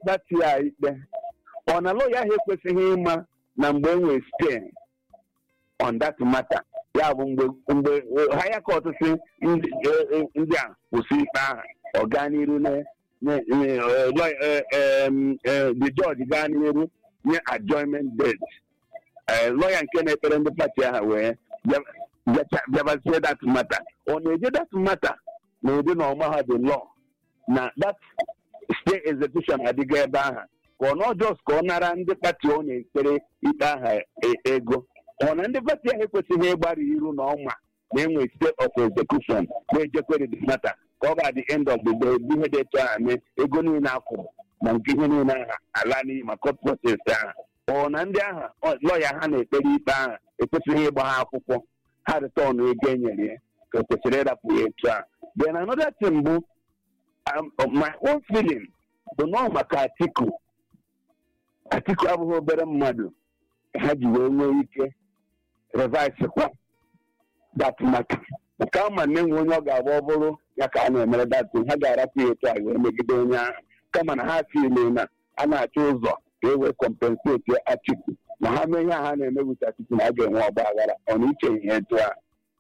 pati a ikpe ọ na lọya ahụ ekwesịghị ịma na mgbe enwe stay on that matter ya bụ mgbe mgbe higher court si ndị eh, eh, ndị a kwụsị ikpe ahụ ọ gaa n'iru na nye- nye, eh, lawyer- eh, em, eh, the judge gaa n'iru nye adjournment date Eh, lọya nke na-ekpere ndị pati ahụ wee bịa- bịacha- bịabazie that matter ọ na-eje that matter na ụdị na ọma ha the law na that stay execution adịgo ebe ahụ ka ọ nọ just ka ọ nara ndị pati ọ na-ekpere ikpe aha e- ego ọ na ndị pati ahụ ekwesịghị ịgbara iru na ọma na enwe state of execution na-ejekwere the matter ka ọ ga the end of the day bụ ihe dị etu ahụ mee ego niile akwụrụ na nke ihe niile ahụ ala n'iyi ma court process ahụ ọ na ndị ahụ lọya ha na-ekpere ikpe ahụ ekwesịghị ịgba ha akwụkwọ ha return ego e nyere ya ka o kwesịrị ịrapụ ya etu a then another thing bụ um, my own feeling bụ nọọ maka atiku atiku abụghị obere mmadụ ha ji wee nwee ike revise kwa dat maka nke ama na enwe onye ọ ga-agba ọ bụrụ ya ka a na-emere datin ha ga-arapụ ya etu a wee megide onye ahụ kama na ha fili na a na-achọ ụzọ ka e wee compensate atiku ma ha mee ihe a ha na-eme wit atiku na a ga-enwe ọgba aghara ọ na uche ihe etu a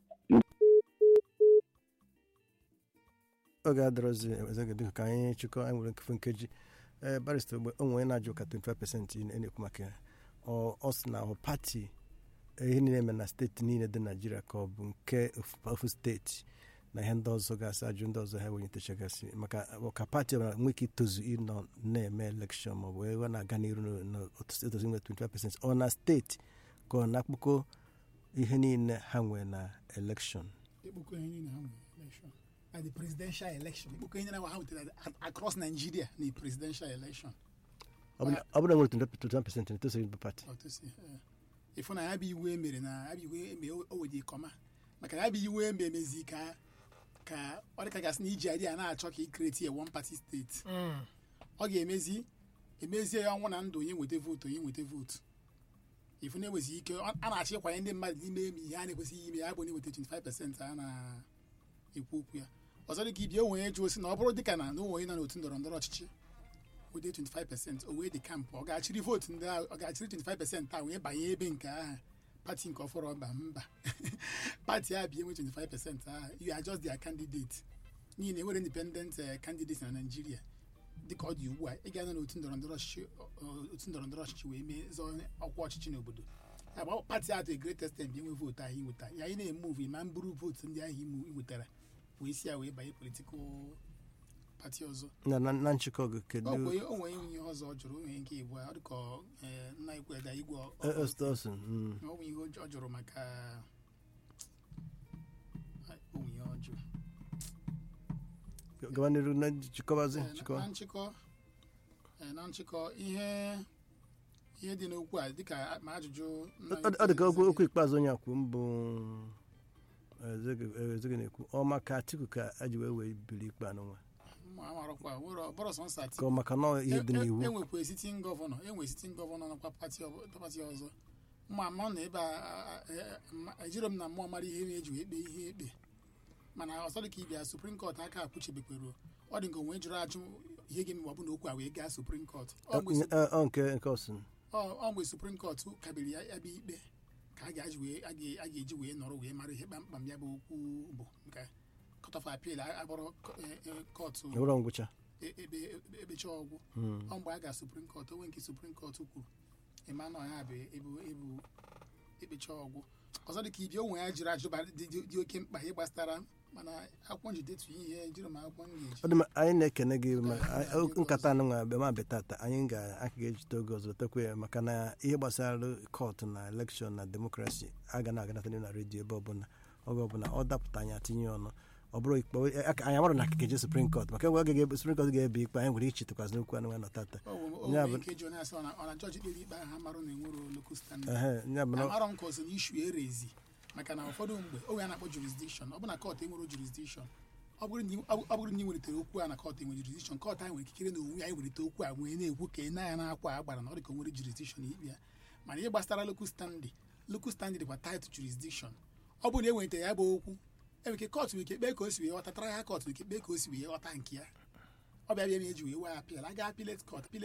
oge adịrọzi ezegede ka anyị chịkọ anyị nwere nkefe nkeji ee barista ogbe o nwere na-ajụ ka 25 pesentị na-ekwu maka ya ọ ọ sị na ọ pati ihe niile eme na steeti niile dị naijiria ka ọ bụ nke ofu- ofu steeti na ihe ndị ọzọ gasị ajụ ndị ọzọ ha wenyetechagasị maka ọ ka pati ọbụla nwee ike itozu ịnọ na-eme elekshọn maọbụ ebe na-aga n'iru n'otozi nwe 25 pesentị ọ na steeti ka ọ na-akpụkọ ihe niile ha nwee na elekshọn ekpokọ ihe niile ha nwere election na the presidential election ekpokọ ihe niile ha nwetara a- across nigeria na the presidential election ọ bụrụ ọ bụrụ na nwere 25 pesentị na-etozu ịbụ pati otosi ịfụ na ya bụ iwu emere na ya bụ iwu eme o wedi kọma maka na ya bụ iwu eme emezi ka ka ọ dịka gasị na iji idea na-achọ ka ikreti a one party state ọ ga-emezi emezie ya ọnwụ na ndụ onye nweta vootu onye nweta vootu ifu na-enwezi ike ọ- a na-achọ ịkwanye ndị mmadụ n'ime eme ihe a na-ekwesịghị ime ya bụ onye nweta 25 pasentị a na-ekwu okwu ya ọzọ dịka ibi onwe onye jụ osi na ọ bụrụ dịka na na onwe onye nọ n'otu ndọrọ ndọrọ ọchịchị wede 25 pasentị o wee dị kampụ ọ ga-achịrị vootu ndị ahụ ọ ga-achịrị 25 pasentị a wee banye ebe nke aha pati nke ọfọrọ ọba mba pati a bie nwe 25 pasentị ahụ you are just their candidate n'ihi na enwere independent eh, candidates na Nigeria dịka ọ dị ugbu a ị ga-anọ n'otu ndọrọ ndọrọ ọchịchị ọ- otu ndọrọ ndọrọ ọchịchị wee mee zọọ ọkwa ọchịchị n'obodo ya bụ pati atụ great extent bi enwe vootu ahụ inweta ya anyị na-emuvu ma mburu vootu ndị ahụ imu inwetara wee si ya wee banye politikal pati ọzọ na na na nchịkọ gị kedu ọ bụ onye- o nwere ihe ọzọ ọ jụrụ onye nke igbo ọ dịka eh, nna ikwu eda igwe ọ- ọ- Austin mm. ọ bụ ihe ọ jụrụ maka Ai, o nwere ihe ọ jụrụ gaba n'iru na nchịkọbazi Eh, na- nchịkọ na nchịkọ eh, na nchịkọ ihe ihe dị n'okwu a dịka ma ajụjụ nna ọ ọ dị ka okwu okwu ikpeazụ onye akwụ mbụ ezege na-ekwu ọ maka atiku ka a ji wee wee biri ikpe anụnwa Mụ amarọkwa nwere ọbọrọ sọ nsọ ka ọ maka na ihe dị n'iwu enwekwa sitin gọvanọ enwe sitin gọvanọ nakwa pati ọbụ- pati ọzọ mma ma na ebe a- a- a- ma- ejiro m na mmụọ mara ihe na-eji wee kpee ihe ekpe mana ọsọ dị ka ibia suprim kọt aka akwụchebekwero ọ dị nke onwe jụrụ ajụ ihe ga-eme ma ọ bụ na okwu a wee gaa suprim kọt ọ mgbe Sup- Ọ- ọ nke nke ọsịn ọ ọ mgbe suprim kọt kabiri ya ya bụ ikpe ka a ga-eji wee a ga- a ga-eji wee nọrọ wee mara ihe kpamkpam ya bụ okwu bụ nke kọt of apil agbọrọ kọtụ ebụrụ ngwụcha e- ebe ebecha ọgwụ ọ mgbe a ga suprim kọt onwe nke suprim kọt kwuru emmanuel ya bụ ebu ebu ekpecha ọgwụ ọzọ dị ka ibi onwe ya jiri ajụba dị dị- dị oke mkpa ihe gbasara mana akwụkwọ nji detu ihe jiri m akwụkwọ m ga-eji ọ dị mma anyị na-ekene gị ma Ka anyị anyị- ga-aga nkata anụ nwa bịa ma bịa tata anyị ga-aka ga-ejite oge ọzọ tekwe ya maka na ihe gbasara kọtụ na elekshọn na demokrasi aga na aganata na redio ebe ọbụla oge ọbụla ọ dapụta anyị atinye ọnụ ọ bụrụ ikpe aka- anyị amara na akụkọ eje suprim kọt maka enwe oge suprim kọt ga-ebe ikpe anyị nwere ichetakwazi n'okwu anụ nwa nọ tata o Ya nwere bụ- ike jụ na-asị ọ na- ọ na jọji kpere ikpe ahụ amarụ na enwere local standard ehe ya bụ na amarọ m ka ọsọ na ishu erezi maka na ụfọdụ mgbe onwe a na-akpọ jurisdiction ọ bụ na kọt enwere jurisdiction ọ bụrụ na ị- ọ bụrụ na ị nwelitere okwu a na kọt enwe jurisdiction kọt ahụ nwere ikikere na onwe ya welite okwu a wee na-ekwu ka ị na ya na-akwa agbara na ọ dị ka o nwere jurisdiction ikpe ya mana ihe gbasara local standing local standing dịkwa title jurisdiction ọ bụrụ na e nwelitere ya bụ okwu enwere ike kọt nwere ike kpee ka o si wee ghọta tara ya kọt nwere ike kpee ka o si wee ghọta nke ya ọ bịa bịa ma eji wee wee apịl a ga apịlet kọt apịlet